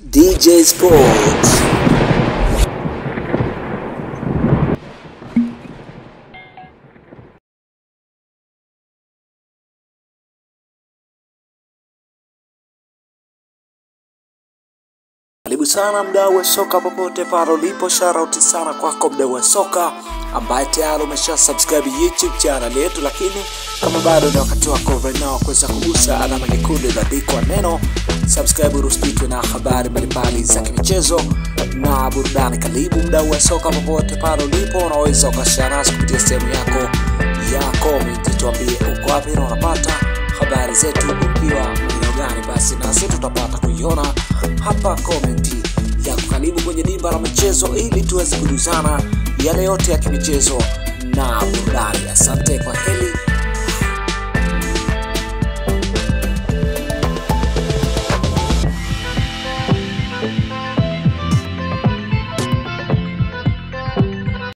DJ Sports. Karibu sana mdau wa soka popote pale ulipo, shout sana kwako mdau wa soka ambaye tayari umesha subscribe YouTube channel yetu, lakini kama bado ni wakati wako right now kuweza kugusa alama nyekundu iliyoandikwa neno subscribe, ruspitwe na habari mbalimbali za kimichezo na burudani. Karibu mdau wa soka popote pale ulipo, unaweza ukashare nasi kupitia sehemu yako ya comment, tuambie uko wapi na unapata habari zetu ukiwa maeneo gani, basi nasi tutapata kuiona hapa komenti ya kukaribu kwenye dimba la michezo ili tuweze kujuzana yale yote ya kimichezo na burudani. Asante, kwa heli